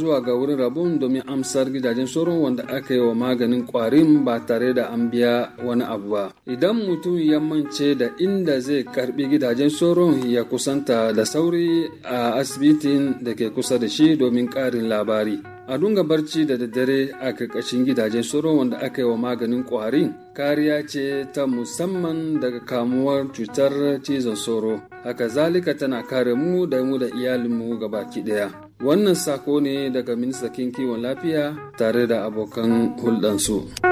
zuwa ga wurin rabon domin amsar gidajen sauron wanda aka yi wa maganin kwarin ba tare da an biya wani abu ba idan mutum ya mance da inda zai karbi gidajen sauron ya kusanta da sauri a asibitin da ke kusa da shi domin karin labari a dunga barci da daddare a karkashin gidajen sauron wanda aka yi wa maganin kwarin kariya ce ta musamman daga kamuwar cutar cizon sauro haka zalika tana kare mu da mu da iyalinmu gabaki daya wannan sako ne daga ministan kiwon lafiya tare da abokan hulɗansu.